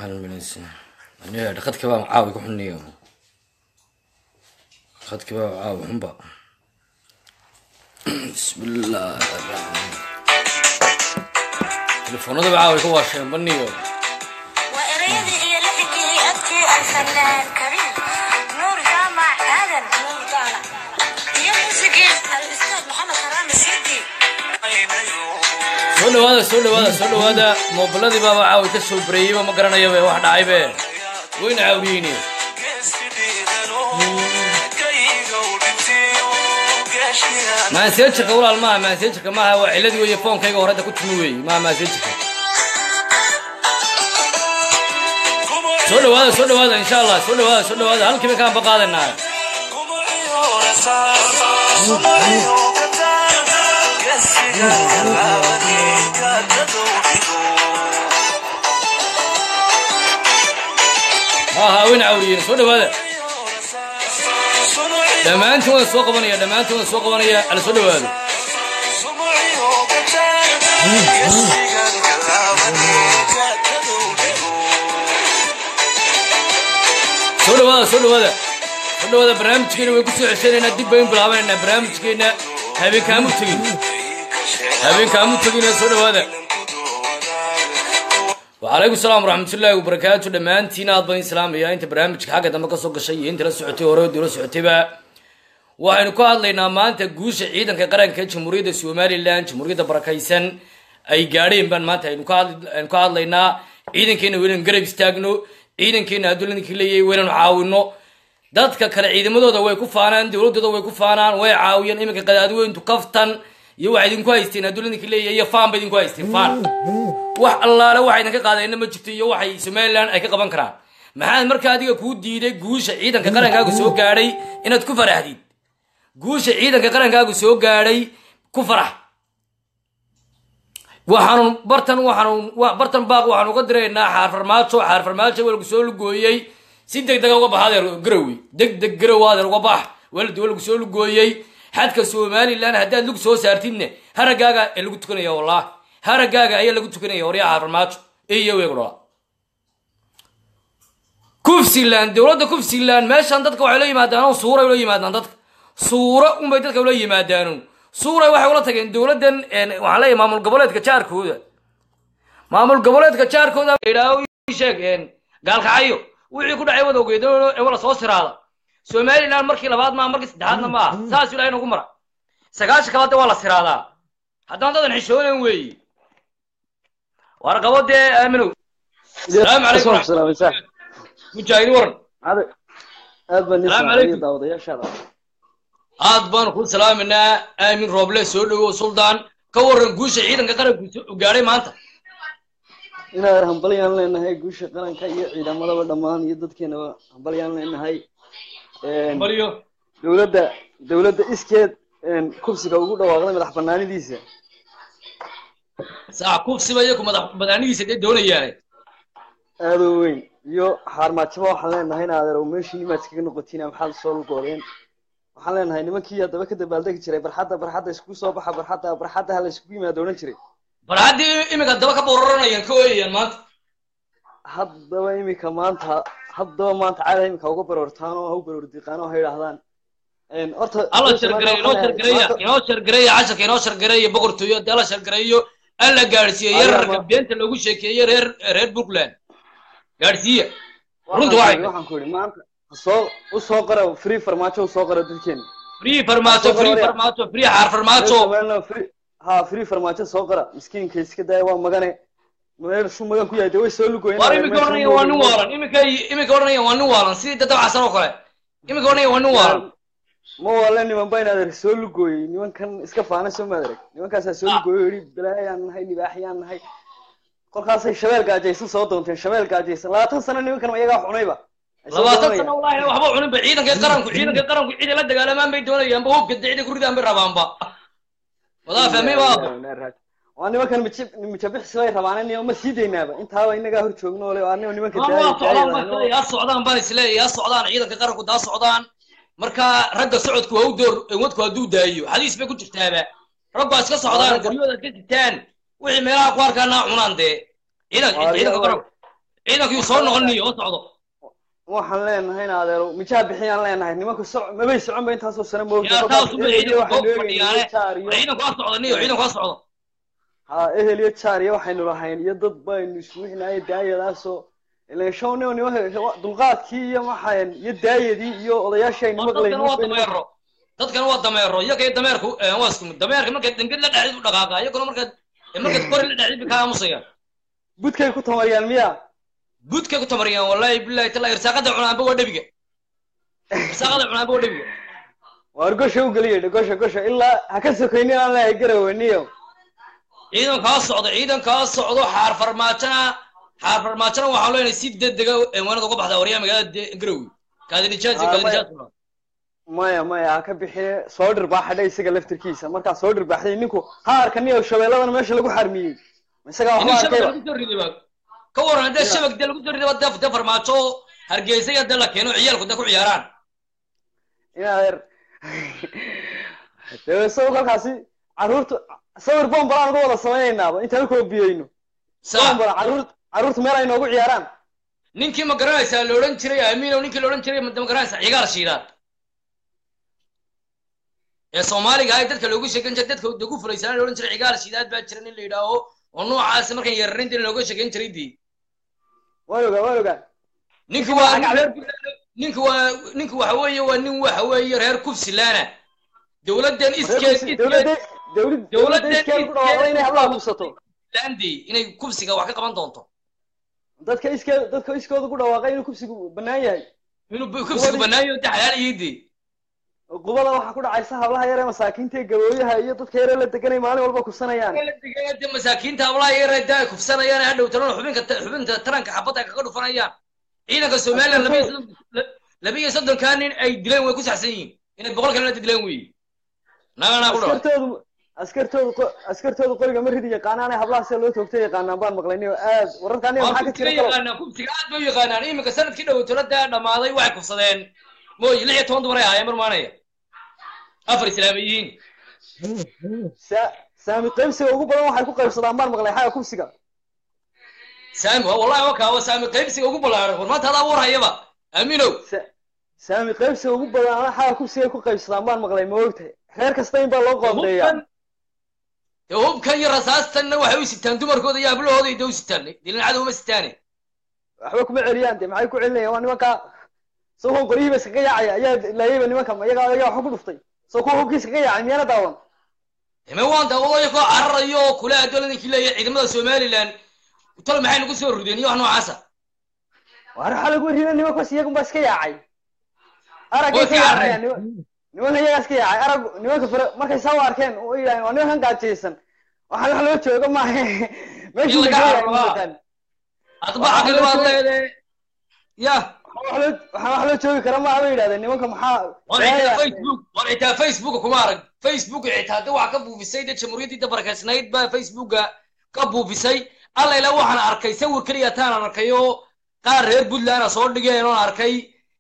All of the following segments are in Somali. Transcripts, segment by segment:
halminaysa aniga khadka baa caawi ku xuniyo khadka baa caawi xunba bismillah telefoonadaba caawi ka waasheen baniyo وإريدي هي لحكي أبكي الفنان كريم نور جامع آدم نور طالع هي موسيقى الأستاذ محمد حرام السيدي soo dhawaada soo dhawaada soo dhawaada moobiladii baaba caawi ka soo bareeyeyba ma garanayabe wax dhacaybe wayna caawiyeyni maaseejirka walaal maaha maaseejirka maaha waa cilad weeye foonkayga horeda ku timi weeye maaha maaseejirka soo dhawaada soo dhawaada insha allah soo dhawaada soo dhawaada halkiiba kaan baqaadanaa ha ha wayna caawiyeyni soo dhawaada dhammaantiin waan soo qabanaya dhammaantiin waan soo qabanaya ala soo dhawaado soo dhawaada soo dhawaada soo dhawaada barnaamijkeena way kusoo ceshanaynaa dib bayn bilaabanaynaa barnaamijkeena habeenkaamu tegin habeenkaamu tegina soo dhawaada wacalaykum salaam waraxmatullaahi wabarakaatu dhammaantiin aad baan islaamaya inta barnaamijka xagga dambe kasoo gashay iyo inta la socotay hore dula socotayba waxaynu ka hadlaynaa maanta guusha ciidanka qaranka jamhuuriyadda somalilan jamhuuriyadda barakaysan ay gaadheen baan maanta aynu ka hadl- aynu ka hadlaynaa ciidankeena waynaynu garab istaagno ciidankeena adduunyadankii leeyahay waynaynu caawino dadka kale ciidamadooda way ku faanaan dowladooda way ku faanaan way caawiyaan iminka qadaadweyntu kaftan iyo waxay idinku haysteen adduunyadankii leeyahay iyo faan ba idinku haysteen faan wax allaale waxa idinka qaadayna ma jirto iyo waxay somalilan ay ka qaban karaan maxaad marka adiga kuu diiday guusha ciidanka qarankaagu soo gaadhay inaad ku faraxdid guusha ciidanka qarankaagu soo gaadhay ku farax waxaanu bartan waxaanu wa- bartan baaq waxaanu uga diraynaa xaar farmaajo xaar farmaajo waa lagu soo lugooyey si deg dega uga bax adeer garowi deg deg garow adeer uga bax walad waa lagu soo lugooyey xadka somalilan haddaad lug soo saartidne haragaaga ee lagu tukanaya wallah haragaaga ayaa lagu tukanaya waryaa xaar farmaajo iyo weegu dhala kufsiland dowladda kufsiland meeshan dadka waxay la yimaadaan oo suuray ula yimaadaan dadka suuro unbay dadka ula yimaadaan suuray waxay ula tageen dowladdan een, waxaan leeyahay maamul goboleedka jaarkooda maamul goboleedka jaarkooda idhaaho ii sheeg een, gaalkacyo wixii ku dhacay wada ogeed ee wala soo siraada somaliland markii labaad maa markii saddexaadna ma aha saas ilaahay nagu mara sagaasha kalaade waa la siraadaa haddana dadan xishoonan weeyi warqabo dee aaminow salaamu calaykum waraxmatullahi mujaahid waran aad baan Salaam nisma calaykum. daawadayaashaada aad baanu ku salaaminaa aamin rooble soo dhowow suldaan ka waran guusha ciidanka qaranku soo- gaadhay maanta inaan hambalyaan leenahay guusha qaranka iyo ciidamadaba dhammaan iyo dadkeenaba hambalyaan leenahay Een, baliyo dowladda dowladda iskeed een, kursiga ugu dhawaaqday madax banaanidiisa saa kufsiba iyaku madax madaxnihiisa dee doonayaane aad u weyn iyo xaarmaajaba waxaan leenahay in adeer meeshii nimaad iskaga noqotiin maxaad soo lugoodeen waxaan leenahay nimankii haddaba ka dabaaldegi jiray barxadda barxadda iskugu soo baxa barxadda barxadda hala iskugu yimaado odhan jiray bal haddii iminka daba ka bororanayaan ka ooyayaan maanta haddaba imika maanta haddaba maanta caada imika uga baroortaan oo ha u baroor diiqaan oo ha yidhaahdaan Een, horta alla meesha shargareeyo maanta inoo waxaan shargareeya leeyahay, inoo shargareeya casharka inoo shargareeya boqortooyo haddii alla shargareeyo alla gaadhsiiye Ayaa yararka ma- beenta loogu sheekeeye reer reer puntland gaadhsiiya waxaan runta ku waxay yidhi- waxaan ku yidhi maanta soo u soo qara free farmaajo u soo qara dadkeena free farmaajo Soo free qoraya. farmaajo free xaar farmaajo Somaliland free ha free farmaajo soo qara miskiinka iska daaya waa magane meel shuu magan ku yahay dee way soo lugoyeen war iminka odhanaya waa nin waalan iminka iminka odhanaya waa nin waalan sidii dad dabcasan oo kale iminka odhanaya waa nin waalan ma waale niman ba inaad arag soo lugooyey nimankan iska faana soo maad arag nimankaasaa soo lugooyey oo yidhi balaayaan nahay libaaxyaan nahay kolkaasay shabeel gaajaysan soo doonteen shabeel gaajaysan labaatan sano nimankan ma iyagaa xunayba Ay soo labaatan doonayaan. sano wallahi waxba cuninba ciidanka qaranku ciidanka qaranku cidi la dagaalamaan bay doonayaanba hubka dicida ku ridaan bay rabaanba wadaa fahmay baaba waa nimankan mijabixsi bay rabaan in ma sii daynaaba intaaba inagaa hor joogno ole waa nimanka waa daaya- socdaan baan daayada isleeyahay yaa socdaan baan isleeyahay yaa socdaan ciidanka qaranku daa socdaan marka ragga socodku waa u door wadku hadduu daayo xadiis bay ku jirtaaba raggu waa iska socdaan ragga- guryahooda iska sitaan wixii meelaha ku arkaana cunaan dee ciidan Waa ciidanka ragga- qaranku ciidankii soo noqoniyo oo socdo waxaan leenahay in adeero mijaa bixiyaan leenahay nimanku soc mabay socon ba intaasoo sano moogta yaa taas uma ciidanku waxaynu goob eegaynay fadhiyaane jaar iyo ciidanku waa socdo niyo ciidanku waa socdo ha ehel iyo jaar iyo waxaynu lahayn iyo dad baynu isbuuxinaaye daayadaasoo ilan show nio nimanka dulqaadkii iyo maxayn iyo daayadii iyo odayaashii aynu dadkan waa maqlaynin dameero dadkan waa dameero iyaga iyo dameerku eh, waa isku mid dameerka markaad danged la dhacdid u dhaqaaqa iyaguna markaad eh, markaad kori la dhacdid bay kaa aamusayaan budkay ku tamariyaan miya budkay ku tamariyaan wallahi billahi tala irsaaqada cunaanba waa dhebiga irsaaqada cunaanba waa dhebiga waar gosha u geliya gosha gosha ilaa ha ka sokaynin aan leeyahay garaweniyo ciidankaa socdo ciidankaa socdo xaar farmaajana xaar farmaajana waxaa leenahay si degdega weynada uga baxda waryaa magaalada de- garowe kaadinijaas iyo Ah, kaadinijaas maya maya ha ka bixine soo dhirbaaxadha isaga laftirkiisa markaa soo dhirbaaxday ninku ha arkaniyo shabeelladan meesha lagu xarmiyey isagaa inin waxba shabag arkayba lagu soo riday ba ka waran haddee shabag dee lagu soo riday ba dee dee farmaajo oo hargeysa iyo dee la keeno ciyaalku dee ku ciyaaraan in adeer dee isago kolkaasi carruurta sawir bombalaan uga wada samaynaynaba intaan u koobiyeyno saa bombala carruur carruurta meel ay noogu ciyaaraan ninkii ma garanaysaa la odhan jiray aamiinow ninkii la odhan jiray ma ma garanaysaa cigaal shiidaad ee soomaaliga ahay dadka loogu sheegan jiray dadka lagu fulaysana la odhan jiray cigaal shiidaad baa jira nin la yidhaaho oo noocaasi markan yararin jirin looga sheegan jiray dii waan ogaa waan ogaa ninki Ninki waa waa nin cagacleed. reer ninki waa ninki waxa weeye waa nin waxa weeye reer kufsilaana dowladdan iskeed iskeed dowladda dowlad dowladda Dowladda iskeeda ku dhawaaqday inay hablaha kubsato landi inay kufsiga wax ka qaban doonto dadka iskeeda dadka iskooda ku dhawaaqay inuu kubsigu bannaan yahay inuu bu- kufsiga banaayo de xalaal iyidii qubada waxaa ku dhacaysa hablaha yar ee masaakiinta ee gabooyaha iyo dadka yar ee la deganay maalin walba kubsanayaan de masaakiinta hablaha yare da ay kufsanayaan hadhow talana xubinka xubinta taranka xabadda ay kaga dhufanayaan ciidanka somaliland laba iyo soddon laba iyo soddonkaa nin ay dileen way ku saxsan yihiin inay boqol kalena dileen weeye naganaa ku dhawa askartoodu askartoodu qo- askartoodu qoriga ma ridi yaqaanaane hablaha sida loo toogtay yaqaanaan baan maqlaynay oo aad wararka aniga waa maxaa ka kufsiga jira kalo yaqaanaan kufsiga aad bay u yaqaanaan iminka sanadkii dhow tolada dhammaaday waxay kufsadeen mooy lix iyo toban dumar ay ahaayeen marmaanaya afar islaamiyiin Sa- saami qaybsiga ugu badan waxay ku qaybsadaan baan maqlay xaga kubsiga saami waa wallahi wakaa waa saami qaybsiga ugu ballaaran war maanta adaa warhayaba aaminow Sa- saami qaybsiga ugu badan xaga kubsiga ku qaybsadaan baan maqlay ma ogtahay reer kasta in baa loo qoondeeyaa hubkan dee hubkan iyo rasaastanna waxay u sitaan dumarkooda iyo hablahooda iyo de u sitaan dilinacada uma sitaane waxba kuma celiyaan de maxay ku celinayaan waa nimanka isagoo qoryihiiba iskaga yaacaya ayaa laayayba nimanka ma iyagaa iyagaa waxba ku dhuftay soo kuwa hubkii iskaga yaacay miyana daawan ime waan daawado koo cararayo oo kule adoladankii leeyahay ciidamada somaliland tol maxay nagu soo rudeen iyo wax noocaasa waar waxaa lagu rida nimankaas iyagunba iska yaacay araggay Way ka iska yaacayaan niman- nimanka iyagaa iska yaacay arag nimanka fare markay saa u arkeen oo yidhahdeen waa nimankan gaajaysan waxaan wax loo joogo maaha meeshuu In laga laga cararo, waa. yaacay adba xaqil baad leedahay ya waxaan wax loo joogi kara maaha bay yidhahdeen nimanka maxaa war xitaa facebook war xitaa facebook kuma arag facebook xitaa de waxa ka buufisay de jamhuuriyaddii dabarkaysnayd baa facebooka ka buufisay alla ilaa waxaan arkay sawir keliya taan arkay oo qaar reer puntland soo dhigeen oon arkay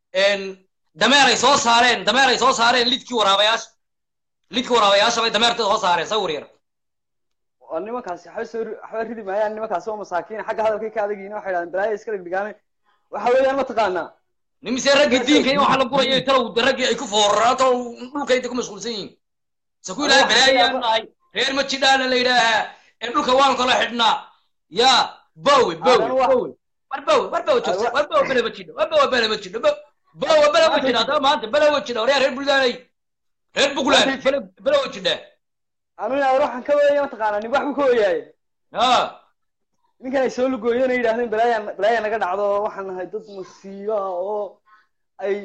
dameer ay soo saareen dameer ay soo saareen lidkii waraabayaasha lidkii waraabayaasha bay dameertooda soo saareen sawir yar waa nimankaasi waxba soo ri- waxba ridi maayaan nimankaasi waa masaakiin xagga hadalkay ka adagiina waxay yidhahdeen balaaya iska dhigdhigaane waxa weeyaan mataqaanaa nimise raggii diinka in waxa la gurayay talow raggii ay ku fooraraan talow dhulka inta ku mashquulsan yihiin se ku ilaahay balaayaan nahay reer ma jidhaana la yidhaahaa ee dhulka waanu kala xidhnaa ya bowe bowe Aadan wax- bowe war bowe war bowe joogsa war bowe bele ma jidho war bowe bele ma jidho Bo- bowe bele ma jidha haddaba maanta bele ma jidha waryaa reer buldaanay reer buntland bele bele ma jidha anu inaad waxaan ka weeya mataqaanaa nin wax buu ka weeyaaye ha ninkan ay soo lugooyeen ay yidhahdeen balaaya balaaya naga dhacdo waxaan nahay dad masiibo ah oo ay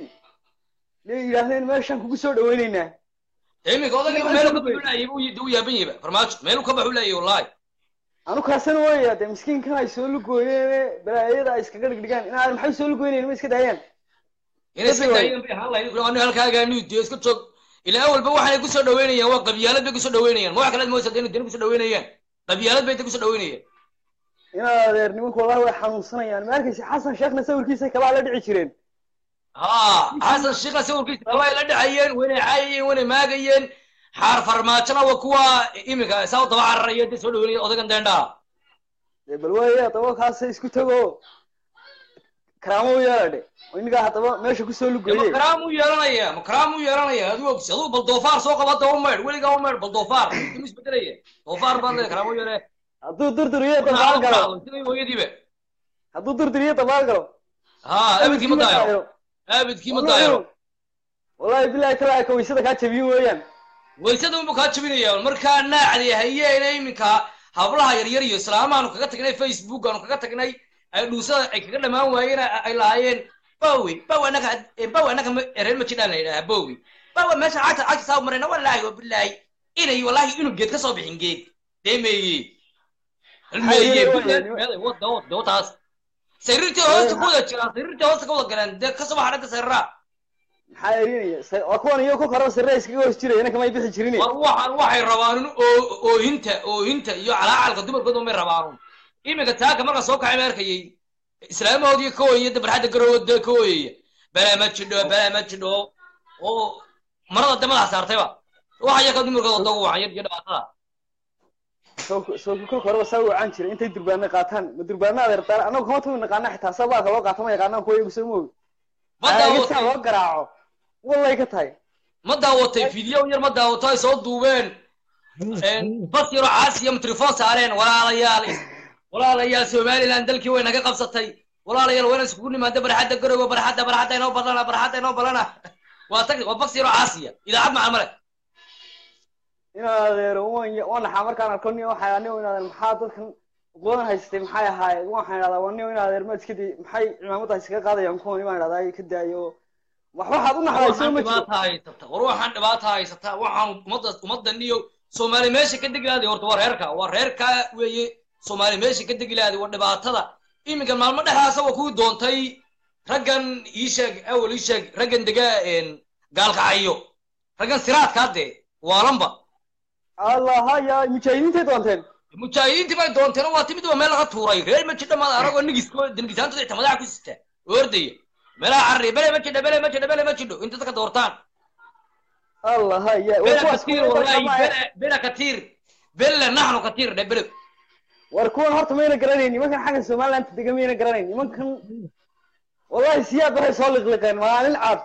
le yidhaahdeen meeshaan kugu soo dhawaynaynaa iminka odayga meelu ka baxu laayay buu u yaaban yahay farmaajo meelu ka baxu laayay wallahi anu kaasina weeya dee miskiinkan ay soo lugooyeen balaayada ay iskaga dhigdhigaan inaad maxay soo lugooynayn ma iska daayaan inay iska Dadka daayeen bay ahaan lahayd anu halkaagaanu diyo iska joog ilaa awalba waxay kusoo dhaweynayaan waa qabyaalad bay kusoo dhaweynayaan ma wax kale moosa deen deen kusoo dhaweynayaan qabyaalad bay kusoo dhaweynayaan inaad adeer nimanku wallahi way xanuunsanayaan ma arkaysa xasan sheekhna sawirkiisa kabaa la dhici jireen ha xasan shiikha sawirkiisa way la dhacayeen waynay caayayeen waynay maagayeen xaar farmaajona waa kuwa iminka saa u daba cararaya dee soo dhaweynaya odagan deendhaa dee bal weeye daba kaasa isku tago karaamo u yeeladhe oo inagaa haddaba meesha kusoo ma lugoye karaam u yeelanaya ma karaam u yeelanaya adigu ogsi adigu bal doofaar soo qaba hadda u maydh weligaa u maydh bal doofaar ima isbedelaya doofaar baad leedahay karaam u yeele hadduu durduriyo dabaal galo sidii hooyadiiba hadduu durduriyo dabaal galo ha abidkii ma daayiro abidkii ma daayiro wallahi bilahi talaa ka waysada kaa jabiyin weeyaan waysada unbu kaa jabinaya markaa naacdi hayeena iminka hablaha yaryar iyo islaamaanu kaga tagnay facebook aanu kaga tagnay ay dhuusada ay kaga dhamaan waayeen ay ay lahaayeen bowi bow anaga bow anaga ma- reer ma jidhaan la yidhaha bowi bowa meesha cagta cagta saa marayna wallaahi wabilaahi inay wallaahi inuu geed ka soo bixin geed deemeeye halmeeye Haye, bilaad waye, meeday wada wada wataas sariirtii hoosta ku wada jiraan sariirtii hoosta ka wada galeen dee kasoo baxa dhagga sariiraa maxaa erinaya Sa- waa kuwan iyo ku koro sirra iskaga hoos jirayana kamay bixi jirin war waxaan waxay rabaan oo oohinta oohinta iyo calaacalka dumarkooda may rabaan iminka taaka marka soo kacay ma arkayay islaamahoodii ka ooyaya dabarxadda garowooda ka ooyaya balaa ma jidho balaa ma jidho oo marada damadaha saartayba waxa yaka dumarkooda dogu wacan yar iyo dhibaatada soo soo ku koraba saa u caan jiray intay durbaana qaataan ma durbaana adeertaan anagu kama tumi naqaana xitaa sabaalka loo qaato ma yaqaanaan kuwa iyagu soo moogi ma aagidsaa daawatay loo garaaco wallay ka tahay ma daawatay video yar ma daawato ay soo duubeen bas yaroo caasiya mitrifon saareen walaalayaal walaalayaal somaliland dalkii way naga qabsatay walaalayaal wayna iskugu nimaada barxadda garowe barxadda barxadda inoo balana barxadda inoo balana waa tag waa bas yaroo caasiya idaacad macaan male inaan adeero waan ya- waan naxaa markaan arko nin waxay anigo in adeer maxaa dadkan qodan haystay maxay ahaayeen waxaan idhahdaa waa nin in adeer ma iska day maxay cimaamada iskaga qaadayaan kuwan baan idhahdaa ay ka daayo wax waxaad u naxday soo waxaan ma jiro dhibaata haysata war waxaan dhibaata haysata waxaan ummadda ummaddan iyo soomaali meesha ka degi lahaaday horta waa reerka waa reerka weeye soomaali meesha ka degi lahaaday waa dhibaatada iminka maalmo dhexdaasa waa kuwii doontay raggan ii sheeg awal ii sheeg raggan dega gaalkacayo raggan siraadka hadde waalanba allah haya mujaahidiintay doonteen mujaahidiintii bay doonteen waa timid waa meel laga tuuray reer ma jidha maad aragoo nigisko nigisaantooda xitaa madaxa ku sita oo ordaya meelaha carri bele ma jidha bele ma jidha bele ma jidho inta dadka doortaan allah haya war بلا kuwaas كثير kuwa والله dadka ma- بلا بلا كثير بلا نحن كثير ده بلا war kuwan horta mayna garanayn nimankan xagga somaliland dega mayna garanayn nimankan wallahi siyaad waxay soo liqliqeen maalin cad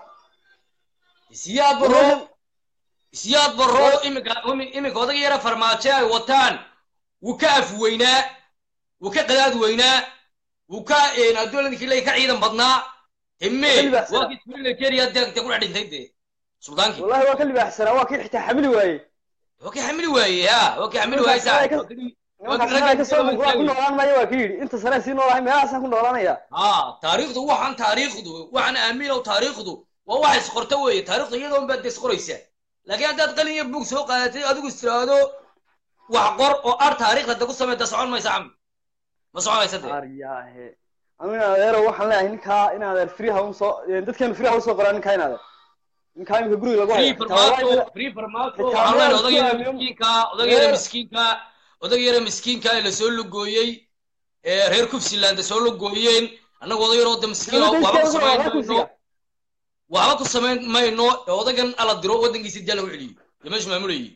سياد برو سياد برو إمك إمك وضع يرى فرماتشا وطان وكاف وينا وكا قداد وينا وكا إن الدولة ذيك اللي كعيدا بدنا همي وكلي بحسنا. واقف تقول لك يا دك تقول عدين تيدي سلطانك wallahi waa ka libaaxsanaa waa kii xitaa xamili waayey وكي حملي ويا ها وكي حملي ويا ساعة nimankaas sanaa kasoo muuqdaa ku noolaan maayo waa ka yidhi inta sanaa sii noolahay meelahaasaan ku noolaanaya اه تاريخه وحن تاريخه وحن امينه وتاريخه وواحد سقرته وي تاريخه يدهم بد سقريسه لكن انت قلن يبوك سوق قالتي ادو استرادو وحقر او ار تاريخ لدى قصه تسعون ما يسعم ما سعون ما يسد aryaahe anu in adeero waxaan leeyahay ninkaa in adeer freeha usoo dadkeenu freeha usoo qoraa ninkaa in adeer ninkaa imika guriga lagu hayo فري Xitaa wallahi فرماتو فري فرماتو xitaa waxaan meel leenahay ku odagayada aamiyo- miskiinka odagayada miskiinka odagayada miskiinka ee lasoo lugooyey ee reer kufsiland soo lugooyeen annagu odagayada wada miskiin oo Dawladda waxba ku iskaaga samayn waa mayno kursiga. waxba ku samayn mayno ee odagan ala diro waddankiisa dee lagu celiyo iyo meeshu maamulayay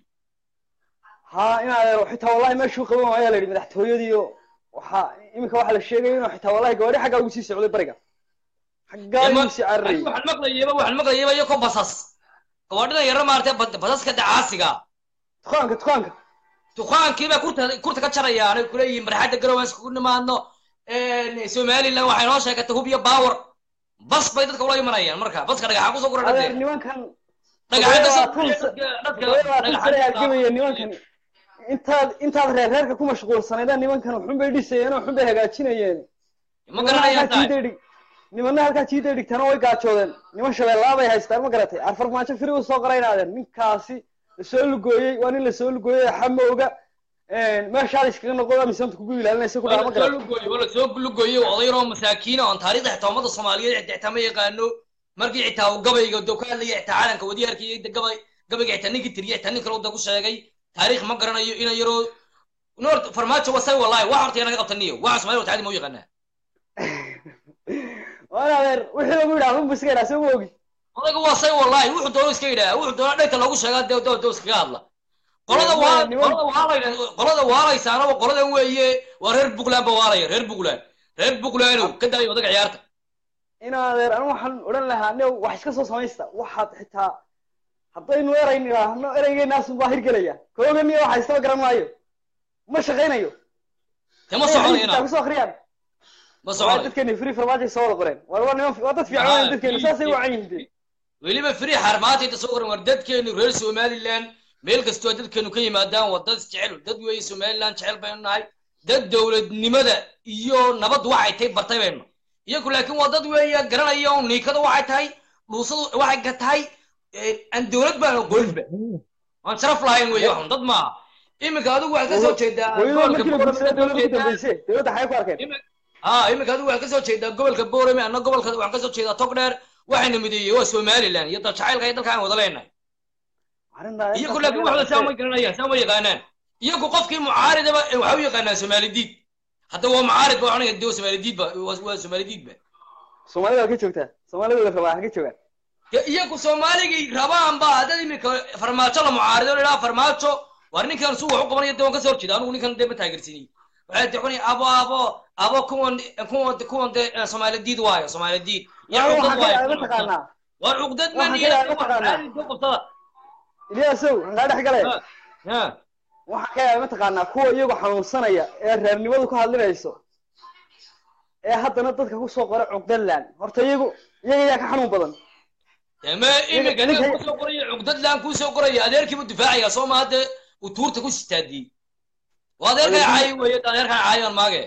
ha in adeero xitaa wallahi meeshuu qaban waayaa la yidhi madaxtooyadiiyo waxaa imika waxaa la sheegaya inuu xitaa wallahi gawaadhi xaggaa ugu sii socday bariga xaggaa ugu sii cararayay waxaan maqlayaba waxaan maqlayaba iyo ko basas gawaadhida yara maartay bad- basaska dacaasiga dukaanka dukaanka dukaankiiba kurta kurta ka jarayaan ay kuleeyihiin barxadda garowe iskugu nimaadno somaliland waxay noo sheegatay hub iyo baawar bas bay dadka ula imanayaan marka baska dhagaxa kusoo gura adeer dhade nimankan dhagaxada labaatan sane halgamaya nimankan intaad intaad reer reerka ku mashquulsanaydaan nimankan waxun bay dhisayeen oo waxun bay hagaajinayeen ma garanayaan tahay jiiday nimanna halkaa jiiday dhigtana way gaajoodeen niman shabeellaa bay haystaan ma garatay arfarmaajo firi u soo qaraynaadeen ninkaasi lasoo lugooyey waa nin lasoo lugooyey xamowga meeshaad iskaga noqoda misaanta kugu ilaalinaysa ku dhaha ma wala soo garatay lugooyey wala soo lugooyey oday yaroo masaakiina oon taariikhda xitaa ummada soomaaliyeed xitaa ma yaqaano markii xitaa uu gabayga doo ka hadlaya xitaa caalanka wadiyaarkii gabay gabayga xitaa ninkii tiriya xitaa nin kale uu da ku sheegay taariikh ma garanayo ina yaroo noor farmaajo wasay wallahi wax horta naga qabtaniyo waxa soomaaliya wataadi ma u yaqaanaa waan adeer wixii lagu yidhaha unbu iska yidhaha soo ma ogi odayga wasay wallahi wuxuu doono iska yidhaha wuxuu doona dhegta loogu sheegaa dee doo doo iskaga hadla qolada waa qolada waalayna qolada waalaysaana waa qoladan weeye waa reer buntland ba waalaya reer buntland reer buntlandow ka daayo odaga ciyaarta inaa adeer anigu waxaan odhan lahaa ne wax iska soo samaysta waxaad xitaa haddaynu erayn idhaahno ereygeenaasun baa hirgelaya koogan iyo waxa istaba garan maayo ma shaqaynayo dee ma soconayna kusoo akhriyaan ma waa soconayo dadkeeni free farmaajoy soo wada qoreen waa waa niman waa dad fiican Ah, weyn dadkeenu saasay free- wacan yihiin weliba free xarmaanta inta soo qoran war dadkeenu reer somaliland meel kastoo dadkeenu ka yimaadaan waa dad jecel dad weeye somaliland jecel baynu nahay dad dowladnimada iyo nabaddu waxay tahay bartay baynu iyagu laakiin waa dad weeye garanaya oo niikada waxay tahay dhuusadu waxay ka tahay eh, aan dowlad baan ogolinba waan sharaf lahayn weeye waxun dad maaha iminka adigu waxaad ka soo jeedaa hooyada gobolka markii la Boorame guursaday waxaad ka soo dowladda ku jeedaa- dambeysay dowladda xagay ku arkeen Imi- ah iminka adigu waxaad ka soo jeedaa gobolka boorame anna gobolka waxaan ka soo jeedaa togdheer waxayna mideeyey waa somaliland iyo daljacaylka iyo dalka aan wada leenahay arrintaa iyagu laakiin waxda saa ma garanayaan saa ma yaqaanaan iyagu qofkii mucaaridaba eh, waxa u yaqaanaa somaalidiid hadda waa mucaarid ba waxaan de somaalidiid ba waa waa somaalidiid ba soomaalida waa ka joogtaa soomaalida la rabaa ha ka joogaan Ya, iyagu soomaaligay rabaan ba haddad iminka farmaajo la mucaarido la idhaha farmaajo war ninkan suu wax u qabanaya de waan kasoo horjeeda anigu ninkan de ma taageersinay waxay de cuni abo abo abo kuwan kuwan kuwan de eh, somaalidiid waayo somaalidiid ya Waa cuqdad waxaa ka waayo yaaba mataqaanaa war cuqdad Waxaa ma ka yaaba mataqaanaa. qabsada iliyaasow aan kaa dhex galay Ha, ha. waxaa ka yaaba mataqaanaa kuwa iyagu xanuunsanaya ee reernimadu ku hadlinayso ee haddana dadka kusoo qora cuqdaland horta iyagu iyaga yaa ka xanuun badan deme iminka ninka- ninka kusoo qoraya cugdad laan kusoo qoraya adeerkiibu difaacaya soo maa de uu tuurta ku sitaadiyey waa adeerkaa caayi weeye adeerkaan caayan maage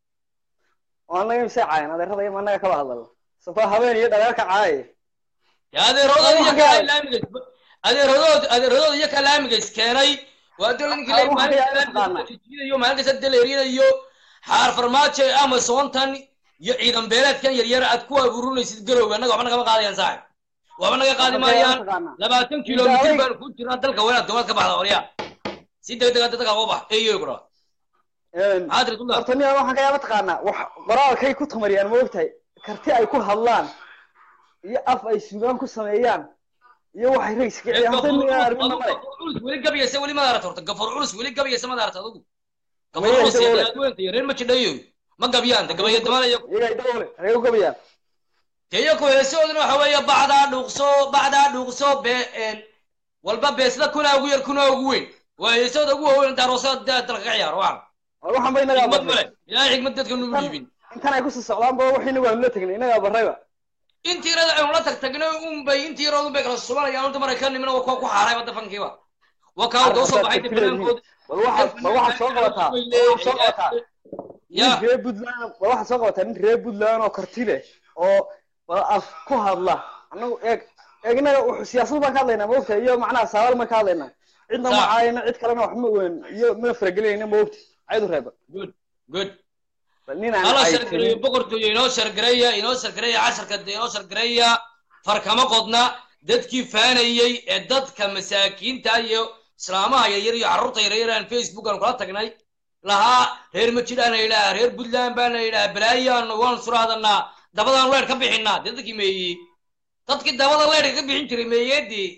oo annaga imisay caayan adeerada iyo annaga kaba hadlalo sabaa habeen iyo dhaleerka caaye Ya adeeradooda iyo Waxaa kaa ka- laamiga adeeradood adeeradooda iyo kaa laamiga iskeenay waa dole ninka Waxaa- waxaa ka yaaba laamiga taqaanaa. jijiidayo maalin kasta deleeriyada iyo xaar farmaajo amazontan iyo ciidan beeleedkan yaryar aad ku abuurinaysid garowga annaga waxba nagama qaadayaan saaxib waxba naga qaadi Waxaa ka yaaba maayaan mataqaanaa. labaatan kilomitir Idaalay- baan ku jirnaa dalka wanaag dowlad ka baxda oryaa si degdeg ah dadka uga bax eeyo kura Een, maxaad ridullah horta nin waxaan ka yaaba taqaanaa wax qoraalkay ku tamariyaan ma ogtahay karti ay ku hadlaan iyo af ay sugaan ku sameeyaan iyo waxay rays ka ciyaan horta nin aan armin male culus weli gabayasa weli madaarata horta gafar culus weli gabayasa madaarata adugu gafar Maya, culus iyo isagoo le. daadweynta iyo reer ma jidhayo ma gabyaan de gabaya damanaya iyaga idawle hagee u gabayaan deyo ku heesooduna waxa weeye bacdaa dhuuqso bacdaa dhuuqso be een walba beesla kunaa ugu yar kunaa ugu weyn waa heesooda ugu waaweyn inta aroosada dee dalka ka ciyaaro waxan war waxaan ba inagaa xigmad barnay male ilaahay xigmad dadka nugu dhiibin intan ay kusii socdaan ba wax inagu aanu la tegnay inagaa barrayba intii yarada aynu la tag tagnay unbay intii yaradoodun bay kala subanayaan unta maray ka nimina waa kuwa ku xaaray wadafankiiba waa kaa wada usoo baxay banaankood bal waxaad bal waxaad soo qabataa bal waxaad soo qabataa ya nin reer puntland bal waxaad soo qabataa nin reer puntland oo karti leh oo bal af ku hadla annagu eeg eeg inaga wuxuu siyaasad baan ka hadlaynaa ma ogtahay iyo macnaha saabal baan ka hadlaynaa cidna ma Sax. caayina cid kalena wax ma weyn iyo mana faragelinayna ma ogti caydu reeba good good bal nin aan hala caytanin shargareeyo boqortooyo inoo shargareeya inoo shargareeya casharka de inoo shargareeya farkama qodna dadkii faanayey ee dadka masaakiinta iyo islaamaha yaryar iyo carruurta yaryar aan facebook aan kula tagnay lahaa reer majidhaan la yidhaha reer puntland baan la yidhaha balaayaan waan suraadanaa dabadaan leer ka bixinaa dee dadkii meeyey dadkii dabada leerka ka bixin jiray meeyeedii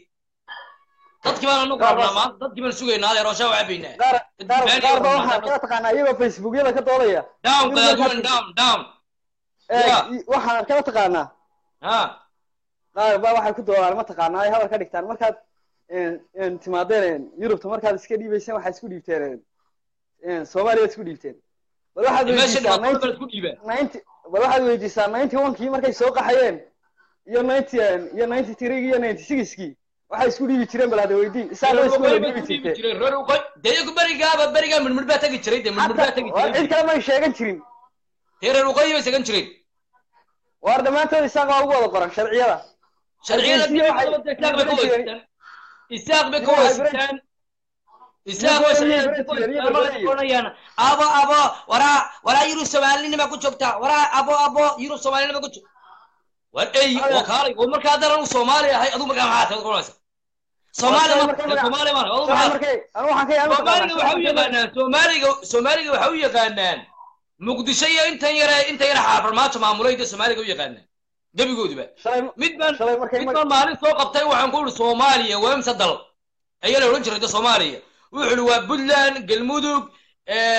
dadkii baan anu qabnaa maanta dadkii baan sugaynaa adeer ooshaa cabaynaa qaar qaar Dadkii qaar ba faanayey waxaa kala taqaanaa iyagoo facebookyada ka doodaya down Nin qadaadwan markaas- down down eeg Yeah. i- waxaan kala taqaanaa ha qaar baa waxay ku doodaan ma taqaanaa ay hadal ka dhigtaan markaad een- een timaadeen yurubta markaad iska dhiibayseen waxaad isku dhiibteen een soomaaliya isku dhiibteen bal waxaad meesha weydiisaa dhibaatooda ninety baan isku dhiibaa ninety bal waxaad weydiisaa ninety one-kii markay soo qaxayeen iyo ninety iyo ninety three iyo ninety six-kii waxay isku dhiibi jireen bal hada weydii isaga isku wada dhiibi jirteen dee iyagu berigaaba berigaa midmid baa tegi jiray dee midmid baa tegi Hatta- waa cid jiray kale may sheegan jirin dee reer waqooyi bay segan jireen waar dhammaantood isaga waa ugu wada qoran sharciyada sharciyada Hargeysa waxay- isaaq bay ka weysitaan isaaq bay ka Waxay weysitaan isaaq bay Iyo sharciyada ka Brazil, iyo weysitaan Brazil. markay oranayaan abo abo waraa waraa yurub soomaalinima ku joogtaa waraa abo abo yurub soomaalinima ku joogta war ey Aya. oo kaalay oo markaa haddaan anu soomaali ahay aduu markaa maxaa tahay oranaysa soomaali Waa ma markaa magac- soomaali ma aduu Shalay maxaa markay anu waxaan ka yaabay soomaaliga waxa u yaqaanaan soomaaliga soomaaliga waxa u yaqaanaan muqdisho iyo intan yare inta yare xaafarmaajo maamulayda soomaaliga u yaqaanaan gebigoodiba shalay mid baan shalay markay mid baan maalin soo qabtay waxaan ku ihi soomaaliya waa imse dal ayaa la odhan jiray de soomaaliya wuxuu ihi waa puntland galmudug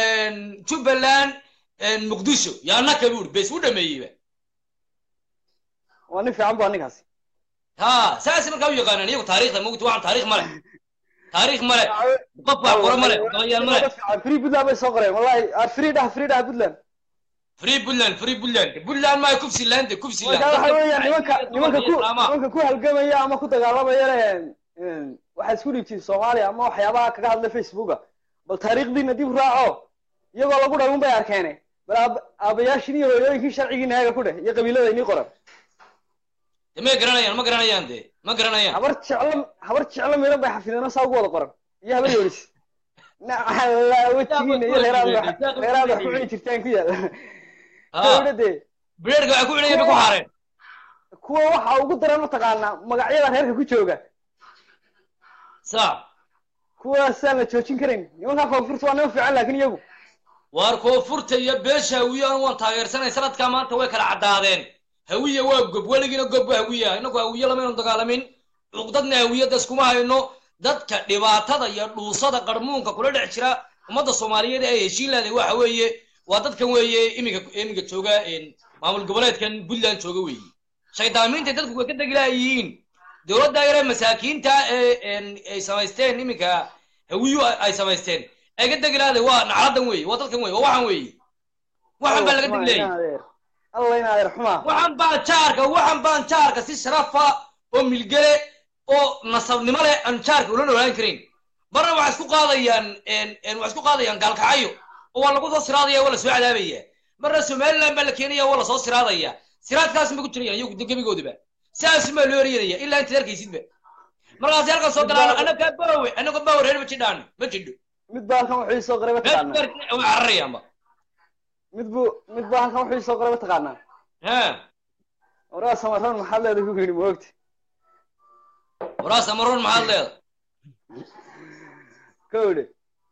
jubbaland muqdisho yaanaka buu ihi bes u dhameeyeyba waa nin fiican baa ninkaasi ha saas markaa u yaqaanaan iyagu taariikhda mogta waxaan taariikh male taariikh male qof baa qora male gabayaan male Dad fiican. free puntland bay soo qoreen wallahi ah, free dhah free dhah puntland free puntland free puntland puntland maa kufsiland kufsiland marka waxa weeyaan nimanka nimanka ku nimanka ku halgamaya ama ku dagaalamaya een, waxaa isku dhiibtiin soomaaliya ama waxyaabaha kaga hadla facebooka bal taariikhdiina dib u raaco iyagoo lagu dhalun bay arkeene bal aab- aabayaashin iyo hooyooyinkii sharcigiina haga ku dheh iyo qabiilada inii qoran ma garanayaan ma garanayaan de ma garanayaan habar jeclo habar jeclo miran bay xafideen saa ugu wada qoran iyo habar yoolis nacala wejigiina iyo reeraada reeraada wax ku cuni jirtaan ku yaal ha dawladde bireerka waxay ku cunayeen bay ku haareen kuwa waxa ugu daran mataqaanaa magacyada reerka ku jooga sa kuwaasaan la joojin karayn nimankaa koonfurta waa niman fiican laakin iyagu waar koonfurta iyo beesha hawiyahan waan taageersanay sanadkaa maanta way kala caddaadeen hawiya waa gob weligiina gob waa hawiya inagu hawiye lamaynu dagaalamin cuqdadna hawiyadda iskuma hayno dadka dhibaatada iyo dhuusada qarmuunka kula dhex jira ummadda soomaaliyeed ee heshiin leedahay waxa weeye waa dadkan weeye iminka iminka jooga een, maamul goboleedkan puntland jooga weeye shaydaamiinta dadku way ka degilaayihiin dowladda yare masaakiinta ee een, ay samaysteen iminka hawiyu ay samaysteen ay ka degilaaday waa nacladan weeye waa dadkan weeye waa waxan weeye waxan baa laga degilaya alla in adeer xumaa waxan baan jaarka waxan baan jaarka si sharafa oo milgele oo nasabnimo leh aan jaarka ula noolaan karin marna waxay isku qaadayaan een- een waxay isku qaadayaan gaalkacyo oo waa lagu soo siraadaya waa la soo cadaabaya marna somaliland baa la keenaya waa la soo siraadaya siraadkaas ma ku jirayaan iyagu de gebigoodaba saas ma loo eryanaya ilaa intaad arkaysidba markaasi halkan soo galaan anaga bawe anaga bawe reer ma jidhaan ma jidho mid baa halkan wuxuu isoo qoray mataqaanaa way cararayaanba mid buu mid baa halkan wuxuu isoo qoray mataqaanaa ha waraa samaroon maxaad leedahay ku yidhi moogta waraas amaroon maxaad leeda ka idhi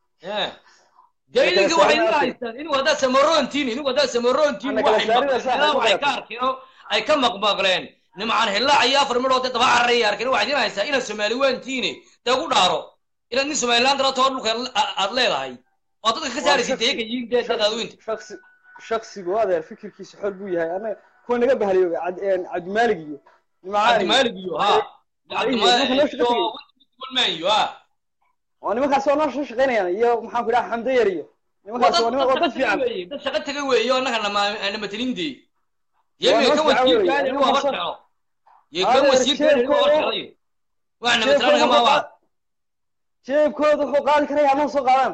daliilka Marka waxay saarnaatay. ila haystaan inuu haddaa samaroontiin inuu haddaa samaroontiin Ana kala waxay saarida maqleen saaxiib ilaa waxay ku ka arkeen oo ay ka maqmaqleen nimcaan hillaac iyo afar midhood dee daba cararaya arkeen waxaad ila haystaa inaad soomaali waantiine dee ku dhaaro inaad nin somaliland rato dhulka a- aad leedahay oo dadka ka saaraysid deega yihiin dee dad aadweynta shaksi shaksigu adeer fikirkiisa xor buu yahay anaga kuwa naga bahaliyo Cad- een, cabdimaalig iyo nimcaan iyo cabdimaalig iyo ha Marka noo shaqo tegey. cabdimaalig iyo ha waa nimankaas waa noo soo shaqaynayaan iyo maxaan ku idhaha xamdo yar iyo nimankaas waa niman waa dad fiican dad shaqo taga weeye oo annaga namatalindee Waa yemiga noo kan fiican weeye. wasiirkaani inuu haba Nimankaas- jeclo iyo kan Adeer, wasiirkaani inuu haba jeebkooda- jeclay wax namatalanaga ma waa jeebkooda wuxuu qaadi karaya anoo soo qaadaan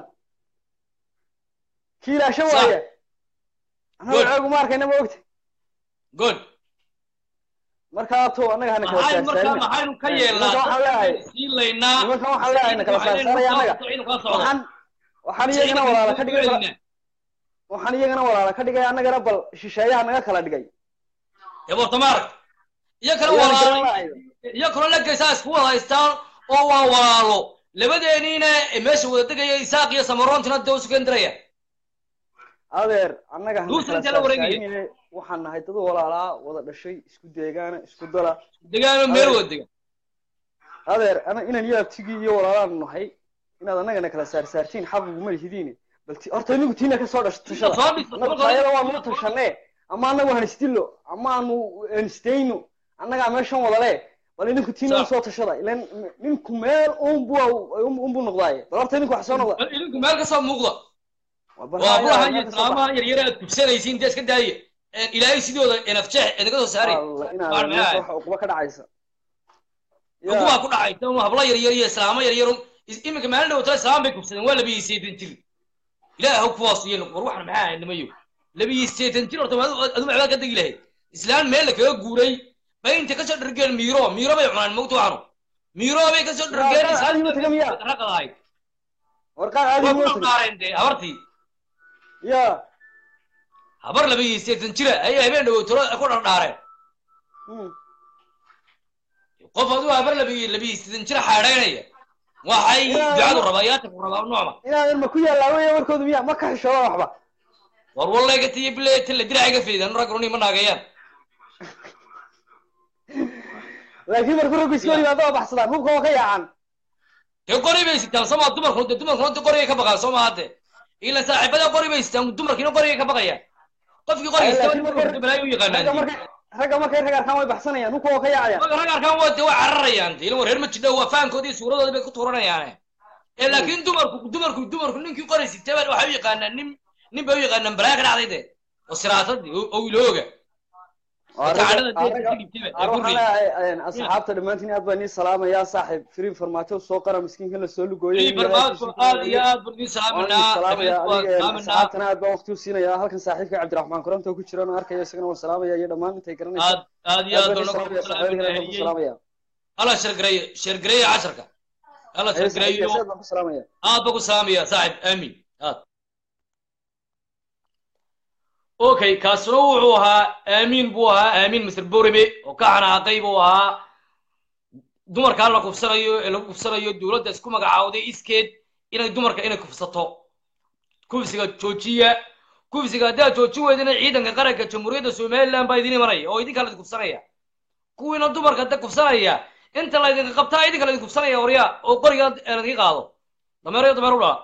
kiilaasho Sax. waaye Good. annaga ceegu ma arkayna ma ogta good markaa to annaga hana kala maxay markaa saarsaarina maxaynu ka Eh, yeelnaa nimanka waxaan leeyahay sii laynaa nimankan waxaan leeyahay na kala saarsaaraya annaga waxaan waxaan iyagana walaala ka dhigay waxaan iyagana walaala ka dhigay annagana bal shisheeyaha naga kala dhigay ebortamaark iyo kale Iyagana walaalo garan la'ayo. iyo kaloo lageysaa isku wada haystaan oo waa walaalo labadeeniina meesha wada degaya isaaq iyo samaroontina dee usu kendiraya adeer annaga hana Duusan kala intee la wareegaya? saarsaarine waxaan nahay dad walaalaa wada dhashay isku deegaana isku dala degaano meel wada dega adeer ana inaan yaabtigii iyo walaalaan nahay inaad annagana kala saarsaartiin xaqiguma lihidiine bal ti- horta inigu tiina ka soo dhasho tashada soo dhis- annagu soo dhis- taayada waa nuu tashanee ama annagu hanistillo ama aanu hanistayno annagaa meeshan wadale bal idinku tiina Sax. usoo tashada ilan ninku meel unbu unbu noqdaaye bal horta idinku wax soo noqda idinku meel kasoo muuqda Bal waa haa, buraha ilaahay iyo meel ka soo bax. islaamaha yaryar aad kubsanaysiin dee iska daaya ilaahay sidooda enafjeex idinka soo saari Alla, inaad Waar meesha maxay? waxa uquba ka dhacaysa Ya, ukubaa ku dhacaysa un hablo yaryar iyo islaamo yaryar iminka maalin dhowta islaam bay kubsadeen waa labiyi seetan jir ilaah ha kuwaas yeelo war waxan maxaa ahay nimayo labiyi seetan jir horta adu adu maxbaad ka degi lahayd islaan meel la kaga guuray bay inta kasoo dhargeen miiro miiro bay cunaan mogta waxanu miiro bay kasoo dhargeen Waa, caadi ma taga miyaa? raqadahay warqaad caadi waa moo ku tagi dhaareen dee habartii ya habar labiyi seetan jira ayay habeen dhawowtoro ku dhardhaareen Hmm. qof aduu habar labiyi labiyi seetan jira xaadhaynaya waxay Yaa, ducadu wa- rabaa yaata ku rabaa noocma inaadan ma ku yaallaa weya warkoodu miya ma ka xishooda waxba war wallayga tiyo bilay tilla diraaciga fiidan rag runi ma naagayaan laakiin markuu raggu iska hor yimaado waa baxsadaan hubka waa ka yaacan dee qori bay sitaan soo maa dumarku dee dumarkuna dee qorigay ka baqaan soo maa hadde ila saaxiibada qori bay sitaan dumarkiina qorigay ka baqayaan qofkii qoriga Ay, sitaa laakiin marka- balaayo u ragga yaqaanaan markay ragga markay rag arkaan way baxsanayaan hubka oo ka yaacayaan marka rag arkaan waa de waa cararayaan de ilmo reer ma jidho waa fahankoodii iyo suuradoodii bay ku tuuranayaane ee laakiin dumarku dumarku dumarku ninkii qori sitay baa waxay u yaqaanaan nin nin bay u yaqaanaan balaa ka dhacday de oo siraatadii oo oo ilooga Waa Dadka ragga- cadhada waa deeqa ragga- ka dhigtay Ar ee waxaan gurri leeyahay asxaabta dhammaantiin aad baan nii salaamayaa saaxiib firiin farmaajo soo qara miskiinkan la soo lugooyay ii barnaamijku aad iyo aad baan idin salaaminaa salaamaya dhammaantood waan adiga salaaminaa asxaabtana aad baan waqti u siinayaa halkan saaxiibka cabdiraxmaan koronto ku jiraan oo arkaya isagana waan salaamaya iyo dhammaan intay garanaysa aad aad iyo aad aad baan baan ii ugu salaamaya saaxiibadana baan ku salaaminaa salaamaya alla shargareeyo shargareeyo casharka alla Ayo, saaxiibka shargareeyo aad baan ku salaamaya aad baan ku salaamaya saaxib aamin aad okay kaasuna wuxuu ahaa aamin buu ahaa aamin mr borime oo ka xanaaqay buu ahaa dumarkaa la kufsanayo ee lagu kufsanayo dowladda isku magacaawday iskeed inay dumarka inay kufsato kufsiga joojiya kufsiga haddaad joojin weydina ciidanka qaranka jamhuuriyadda somaliland baa idin imanaya oo idinka laydin kufsanaya kuwiina dumarka da kufsanaya inta laydinka qabtaa idinka laydin kufsanaya waryaa oo qoriga laydinka qaado dameerayo dameer u dhaa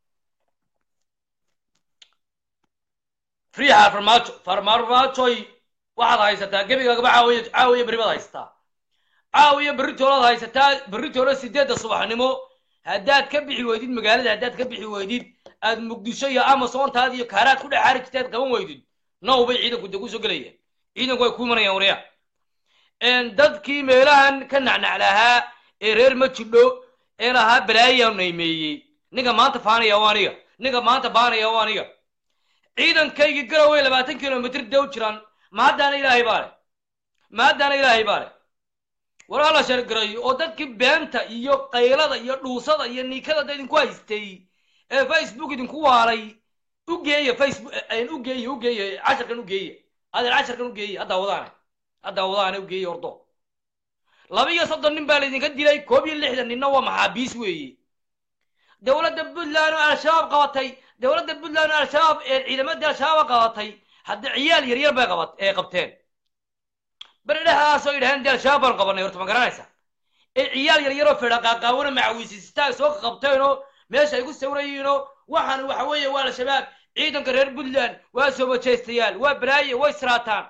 riixa farmaajo farmaajoy waxaad haysataa gebigaagaba caawiya caawiya berri baad haysataa caawiya berritoolaad haysataa berritoola sideedda subaxnimo haddaad ka bixi weydid magaalada haddaad ka bixi weydid aad muqdisho iyo amasoontaad iyo kaaraad ku dhex xaari jirtaad qaban weydid now bay ciidanku de kusoo gelayaan ciidanku way ku imanayaan waryaa dadkii meelahan ka nacnac lahaa ee reer ma jidho ee lahaa balaayaa naymeeyey ninka maanta faanaya waa aniga ninka maanta baanaya waa aniga ciidankaygii garowe labaatan kilomitr dee u jiraan ma haddaana ilaahay baa leh ma haddaana ilaahay baa leh war alla shargarayo oo dadkii beenta iyo qaylada iyo dhuusada iyo niikada da idinku haystay ee facebook idinku waalay u geeya facebook u geeya u geeya casharkan u geeya adeer casharkan u geeya haddaa wadaane haddaa wadaane u geeya ordo laba iyo soddon nin baa laydinka dilay koob iyo lixdan ninna waa maxaabiis weeye dowladda puntland oo al-shabaab qabatay dowladda puntland oo al-shabaab ee ciidamadii al-shabaab qabatay hadda ciyaal yaryar bay qabat ee qabteen beredhahaasoo yidhahdeen dee al-shabaab baan qabanay horta ma garanaysa ee ciyaal yaryaroo fedha qaaqaawano macawiisistaa soo qabteenoo meesha ay ku sawrayiinoo waxaan waxa weeye waa al-shabaab ciidanka reer puntland waa soo wajaystayaal waa balaaye way siraataan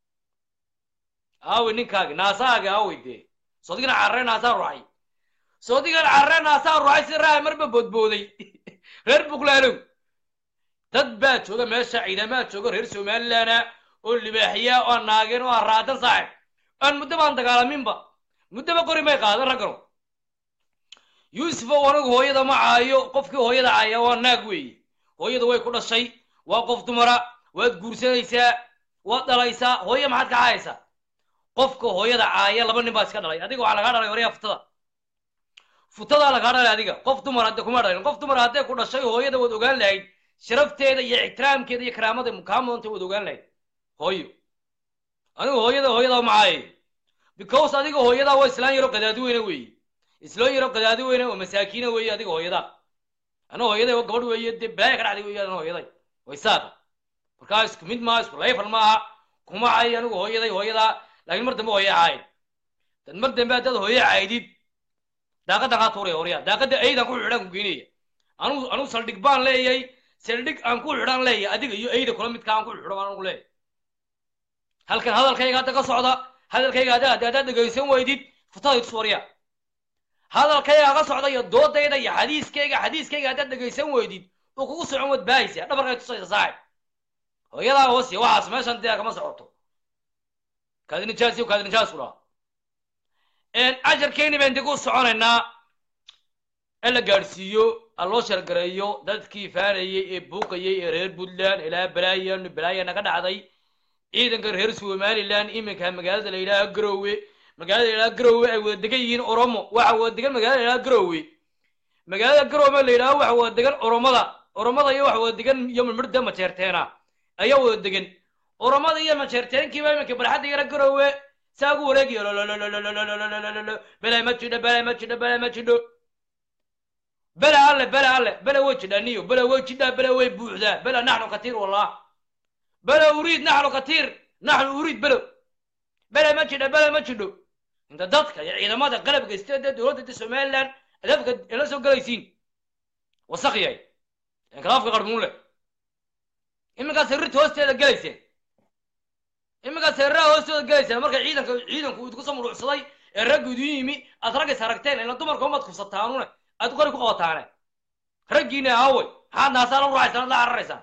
aawi ninkaagi naasaagi aawi dee sodigana carre naasaa ruuxay soodigan carre naasaa ruuxay si raahay marba boodbooday reer buntlandow dad baa jooga meesha ciidamaa jooga reer somalilandna oo libaaxiya oo naageen oo araadan saaxib aan muddo baan dagaalaminba muddoba qori may qaadan raggano yuusuf oo anigu hooyada ma caayo qofkii hooyada caaya waa naag weeye hooyada way ku dhashay waa qof dumara waad guursanaysaa waad dhalaysaa hooye maxaad ka caayaysaa qofka hooyada caaya laba nin baa iska dhalay adiga waxaa lagaa dhalay waryaa futada futadaa lagaa dhalay adiga qof dumar hadde kuma dhalin qof dumar hadday ku dhashay hooyada waad ogaan lahayd sharafteeda iyo ixtiraamkeeda iyo karaamada kaa mudanta waad ogaan lahayd hooyo anigu hooyada hooyadaa ma caayayo because adiga hooyadaa waa islaan yaro qadaadi weyne weeye islaan yaro qadaadi weyne oo masaakiina weeye adiga hooyadaa ana hooyaday waa gabadh weeye dee balaaya ka dhacday weeye ana hooyaday way saaqa markaa isku mid maaha isku layfal maaha kuma caayo anigu hooyaday hooyadaa laakiin mar dambe hooya caayid dad mar dambe haddaad hooye caydid daaqadda kaa tuuraya horyaa daaqadda eydaan ku xidhaan ku geynaya anugu anugu saldhig baan leeyahay saldhig aan ku xidhaan leeyahay adiga iyo eyda kula midka aan ku xidho baan anugu leeyahay halkan hadalkayga hadda ka socda hadalkayga hadda haddaad dhegaysan weydid futada itus waryaa hadalkayga ka socda iyo doodayda iyo xadiiskayga xadiiskayga haddaad dhegaysan weydid oo kugu socon wad baahaysa dhabarkay tusaysa saaxib hooyadaa hoosiya waxaas meeshan dee kama socoto kaadi nijaas iyo kaadi nijaas ku dhaha casharkeeni baan dib u soconaynaa in la gaadhsiiyo aloo shargareeyo dadkii faanayey ee buuqayey ee reer puntland ilaa balaayan balaaya naga dhacday ciidanka reer somaliland iminka magaalada la yidhaaha garowe magaalada la yidhaha garowe ay wada degan yihiin oromo waxa wada degan magaalada la yidhaha garowe magaalada garowe la yidhaha waxa wada degan oromada oromada iyo waxa wada degan iyo mirmirda majeerteena ayaa wada degan oromada iyo majeerteenkiiba iminka barxadda yara garowe saa ugu wareegayo bele ma jidho bele ma jidho bele ma jidho bele alle bele alle bele way jidhaa niyo bele way jidhaa bele way buuxdaa bele naxnu katiir wallah bele uriid naxnu katiir naxnu uriid belo bele ma jidho bele ma jidho inta dadka iyo ciidamada qalabka isteeda dowladda somaliland adafka ila soo galaysiin wasaq yahay inkalaafka qarmuun leh iminkaas rirta hoosteeda gelayseen iminka markaa seeraha hoostooda gelaysaan marka ciidanka ciidanku idinku soo murucsaday ee raggu idin yimi aad raggays aragteen ila dumarka umaad kufsataanune aad qori ku qabataane raggiina aaway maxaad naasaa la ruuxaysaan ad la cararaysaan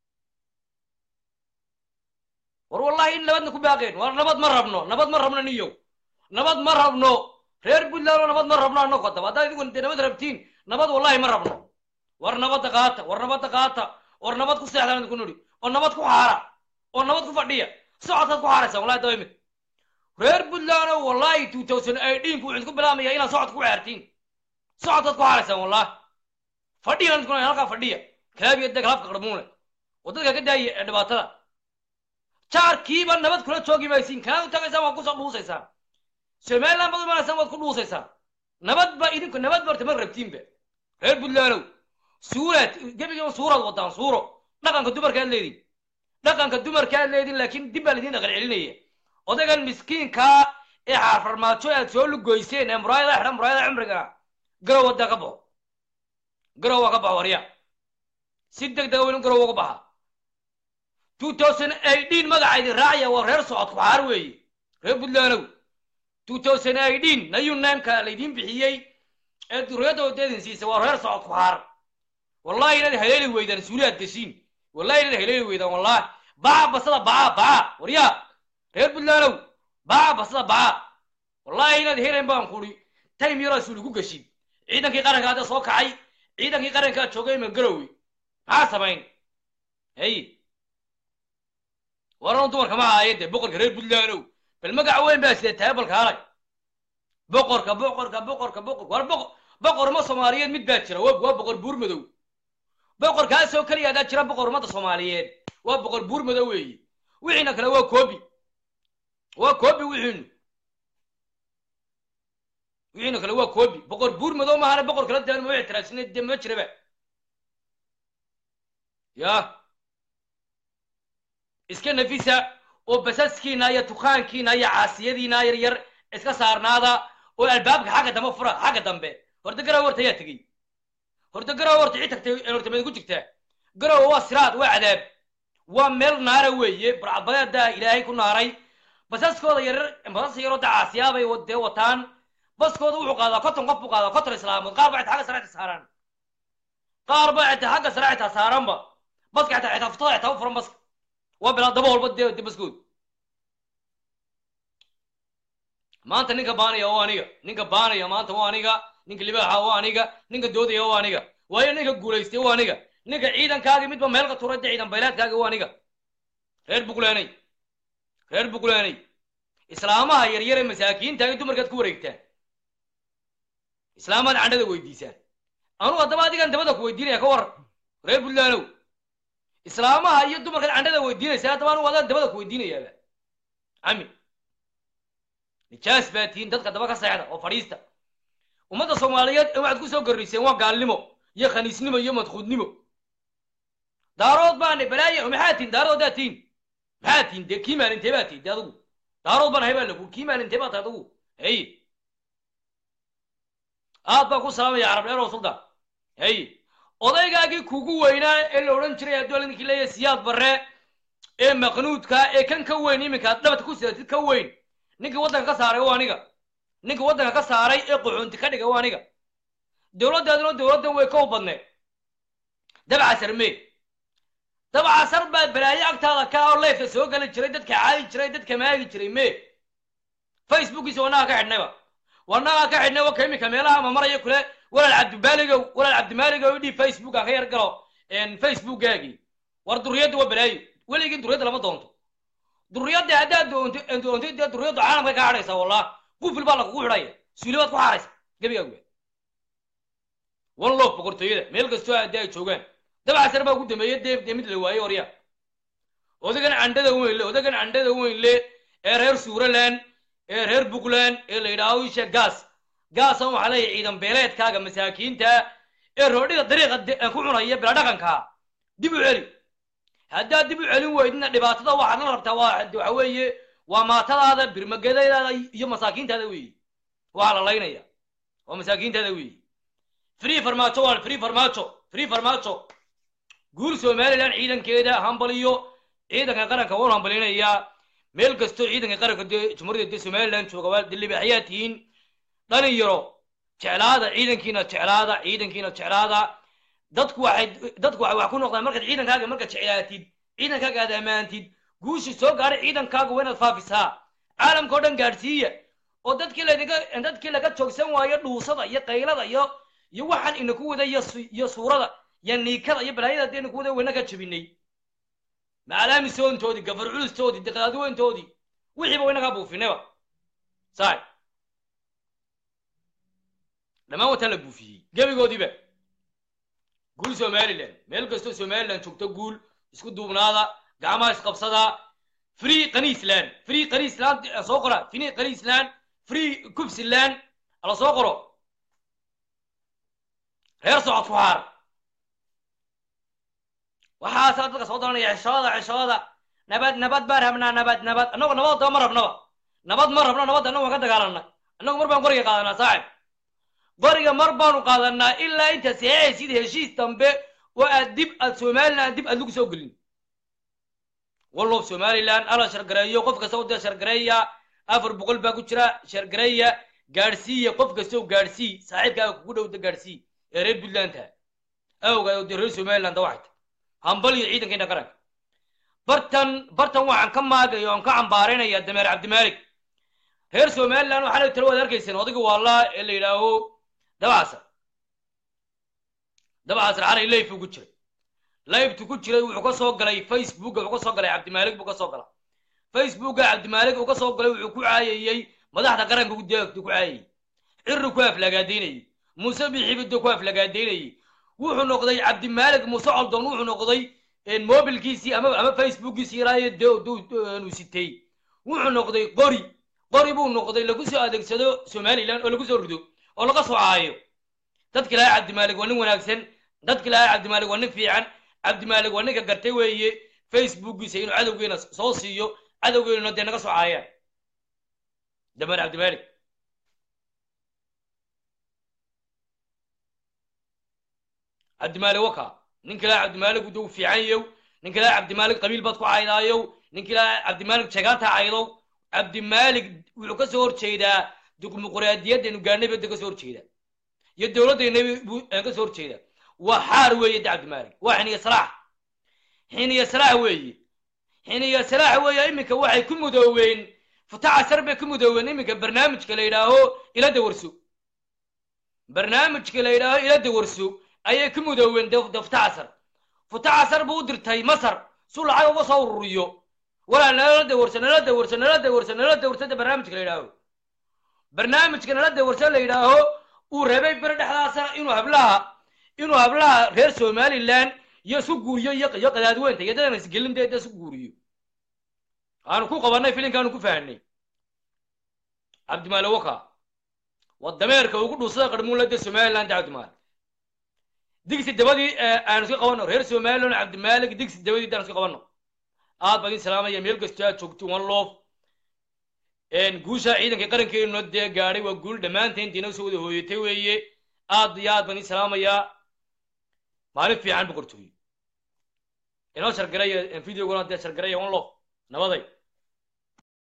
war wallahi in nabadna ku baaqeen war nabad ma rabno nabad ma rabno niyow nabad ma rabno reer puntland oo nabad ma rabno annago haddaba haddaad idigu dee nabad rabtiin nabad wallahi ma rabno war nabadda qaata war nabadda qaata war nabad ku seexdaan idinku nidhi oo nabad ku xaara oo nabad ku fadhiya socodkaad ku xaaraysaan wallahi daba imid reer puntland oo wallahi two thousand eighteen ku wuxuu ku bilaabmaya inaad socod ku xaartiin socodkaad ku xaaraysaan wallahi fadhiya idinku halkaa fadhiya kalaabiya deg halafka qarmuune oo dadka ka daaya ee dhibaatada jaarkiiba nabad kula joogi maysiin kanaad u tagaysaan waad kusoo dhuusaysaan somaliland baad umanaysaan waad ku dhuusaysaan nabad ba idinku nabad barta ma rabtiinba reer puntlandow suuraad gebigiiba suuraad wadaan suuro dhaqanka dumarkaad leedin dhaqanka dumarkaad leedin laakiin dib baa laidin dhaqan celinaya odaygan miskiinkaa ee xaarfarmaajo aad soo lugoyseen ee muraayada xidhan muraayada cimriga garow wadda ka baxo garow waa ka baxo warya si deg dega weynu garow uga baxa two thousand eighteen magaca idin raacaya waa reer socodku xaar weeye reer puntlandow two thousand eighteen nayu naamka laydin bixiyey ee duriyadda wadadin siisay waa reer socodku xaar wallahi inaad haleeli weydaan suuliyaad geshiin wallahi inaad haleeli weydaan wallahi baca basada baca baca waryaa reer puntlandow baca basada baca wallahi inaad helayn baan kuri time yaraa suuli ku geshin ciidankii qaranka hadda soo kacay ciidankii qarankaa joogay ma garowe maxaa samayn hey waran dumarka ma ahaaye dee boqorka reer puntlandow bal magac weyn baa sida tahay balka halay boqorka boqorka boqorka boqor war boqor boqor ma soomaaliyeed mid baa jira waa waa boqor buur madow boqorkaasoo keliya haddaa jira boqor ummadda soomaaliyeed waa boqor buur madow weeye wixiina kale waa koobi waa koobi wixiinu wixiina kale waa koobi boqor buur madow maahane boqor kala daan ma ictiraasina dee ma jiraba ya iska nafisa oo basaskiina iyo tukaankiina iyo caasiyadiina yar yar iska saarnaada oo albaabka xagga dambe fura xagga dambe horta garow horta ayaa tegey horta garow horta cid tagtay horta mayd ku jirtaa garow waa siraad waa cadaab waa meel naara weeye barcabadeeda ilaahay ku naaray basaskooda yaryar basas yaroo da caasiyaabay dee wataan baskooda wuxuu qaadaa konton qof buu qaadaa konton islaamood qaar baa xitaa xagga sare xitaa saaraan qaar baa xitaa xagga sare xitaa saaranba baska xitaa xitaa furtada xitaa u furan baska waa bilaa daba walba dee dee baskood maanta ninka baanaya waa aniga ninka baanaya maanta waa aniga ninka libaaxa waa aniga ninka doodaya waa aniga waayo ninka guulaystay waa aniga ninka ciidankaagi midba meel ka turay dee ciidan baylaadkaagi waa aniga reer bugleenay reer bugleenay islaamaha yaryar ee masaakiintaagi dumarkaad ku wareegtaan islaamaad candhada weydiisaan anuu haddaba adigan dabada ku weydiinaya ka war reer puntlandow islaamaha iyo dumarkaad candhada weydiinaysa haddaba anuu adaan dabada ku weydiinayaaba cami nijaas baa tihiin dadka daba ka seexda oo fadhiista ummadda soomaaliyeed ee waxaad ku soo garriseen waa gaalnimo iyo khaniisnimo iyo madkhuudnimo daarood baane balaaye maxaa tihin daaroodaa tihin maxaa tihin dee kii maalintee baa tihin de adigu daarood baan ahay baa lagu kii maalintee baa tahay adigu hey aad baan ku salaamaya carab dheer oo suldan hey odaygaagii kugu weynaa ee la odhan jiray hadduu ninkii leeyahay siyaad barre ee maqnuudka ee kan ka weyn iminka aad dhabad ku sidatid ka weyn ninkii waddanka ka saaray waa aniga ninkii waddanka ka saaray ee qaxoonti ka dhigay waa aniga dowladdaaduna dowladdan way ka u badneed dabcasar mee dabcasar baa balaayo agtaada ka oo leefka soo geli jiray dadka caadi jiray dadka maagi jiray mee facebookiisa wanaga ka xidhnayba wanaga ka xidhnay waka iminka meelaha ama maraya kule walaal cabdimaaligow walaal cabdimaaligow idhii facebook aan ka yar galo facebookaagii war duriyadda waa balaayo weligii duriyadda lama doonto duriyadda haddaad doonto doontay dee duriyadda caalamka ka hadhaysa wallah qufil baa lakugu xidhaya suuli baad ku xaaraysa gebigaagu wan loof boqortooyada meel kastoo haddi ay joogaan dabcasar baa ugu dambeeyey dee dee mid la waayey horya odagan candhada weyn le odagan candhada weyn le ee reer suuraland ee reer puntland ee la yidhaaho isha gaas gaasan waxaa leeyahay ciidan beeleedkaaga masaakiinta ee roodhida dariiqa ku cunaya bila dhaqankaa dib u celi haddaad dib u celin weydina dhibaatada waxaad la rabtaa waa waxa weeye waa maatadaada birmagedadaada iyo masaakiintaada weeye waxaa la laynaya waa masaakiintaada weeye free farmaajo waa free farmaajo free farmaajo guul somaliland ciidankeeda hambaliyo ciidanka qaranka waan hambalinayaa meel kastoo ciidanka qaranka dee jumhuuriyadda dee somaliland jooga waa dee libaaxyaa tihiin dhalinyaro jeclaada ciidankiina jeclaada ciidankiina jeclaada dadku waxay dadku waxay wax ku noqdaan markaad ciidankaaga markaad jeclaatid ciidankaaga aad ammaantid guushi soo gaadhay ciidankaaga waa inaad faafisaa caalamka oo dhan gaadhsiiya oo dadkii laga dadkii laga joogsan waayo dhuusada iyo qaylada iyo iyo waxaan inaku wada iyo su- iyo suurada iyo niikada iyo balaayada hadii inaku wada wayna ka jabinay macaalaamisoontoodii gafar culustoodii diqaadweyntoodii wixiiba waynagaa buufinayba saay dhammaan wataa la buufiyey gebigoodiiba guul somaliland meel kastoo somaliland joogto guul isku duubnaada gacmaha isqabsada free qaniisland free qaniisland eh, soo qora free qaniisland free kubsiland ala soo qoro reer socod ku haar waxaasaa dadka soo daranaya ceshooda ceshooda nabad nabad baan rabnaa nabad nabad annagu nabad daba ma rabnaba nabad ma rabno nabad annagu waan ka dagaalanay annagu mar baan qoriga qaadanaa saaxib qoriga mar baanu qaadanaa ilaa inta seexaysid heshiis dambe oo aad dib aad somaliland dib aad lagu soo gelin wallob somaliland ala shargareeyo qof kasta wadda shargareeya afar boqol baa ku jira shargareeya gaadhsiiya qof kastoo gaadhsii saaxiibkaaga kugu dhowda gaadhsii ee reer puntlandta awgaa oo dee reer somaliland waxay tahay hambal iyo ciidankeena qaranka bartan bartan waxaan ka maagaya oon ka cambaaranaya dameer cabdimaalik reer somaliland waxaa la talo waad arkayseen odayga waalaa ee la yidhaaho dabcasar dabcasar xalay layf ugu jiray layftu ku jiray wuxuu ka soo galay facebooka wuxuu ka soo galay cabdimaalik buu ka soo gala facebooka cabdimaalik uu ka soo galay wuxuu ku caayayey madaxda qaranka ku deegtu ku caayayey cirri ku aflagaadaynayey muuse bixibiddo ku aflagaadaynayey wuxuu noqday cabdimaalik muuse coldoon wuxuu noqday mobilkiisii ama ama facebookiisii ilaayo duu sitay wuxuu noqday qori qori buu noqday lagu soo adeegsado somaliland oo lagu soo rido oo laga soo caayo dadka ilaahay cabdimaalik waa nin wanaagsan dadka ilaahay cabdimaalik waa nin fiican cabdimaalik waa ninka gartay weeye facebookiisa inuu cadowgeena soo siiyo cadowgeena dee naga soo caayaan damaan cabdimaalik cabdimaalik waka ninka ilaahay cabdimaalik uu fiican yow ninka ilaahay cabdimaalik qabiil baad ku caydaayow ninka ilaahay cabdimaalik jagaanta caydow cabdimaalik wuxuu ka soo horjeedaa dimuqraadiyaddeenu gaanay bada ka soo horjeedaa iyo dowladdeena buu ka soo horjeedaa waa xaar weeye de cabdimaalik waa xiniya salaax xiniya salaax weeye xiniya salaax weeye iminka waxay ku mudooween futacasar bay ku mudooween iminka barnaamijka la yidhaaho ila dawarso barnaamijka la yidhaaho ila dawarso ayay ku mudooween de futacasar futacasar buu u dirtay masar su lacag uga soo ururiyo walaa nala dawarso nala dawarso nala dawarso nala dawarso de barnaamijka la yidhaaho barnaamijka nala dawarso la yidhaaho uu rabay beri dhexdaasana inuu hablaha inuu hablaha reer somaliland iyo isu guuriyo iyo iyo qadaadweynta iyo dadana isgelin dee isu guuriyo aanu ku qabanay filinkaanu ku fahanay cabdimaale waka waa dameerka ugu dhuusada qarmuunla dee somaliland de cabdimaale digsi dabadii aanu iska qabano reer somaliland cabdimaalik digsi dabadii daanu iska qabano aad baan idin salaamaya meel kastoo aad joogto one love guusha ciidanka qarankeenu dee gaadhay waa guul dhammaanteen diina soo wada hooyatay weeye aad iyo aad baan idin salaamayaa maalin fiican boqortooyo inoo shargaraya videoguna dee shargaraya one love nabaday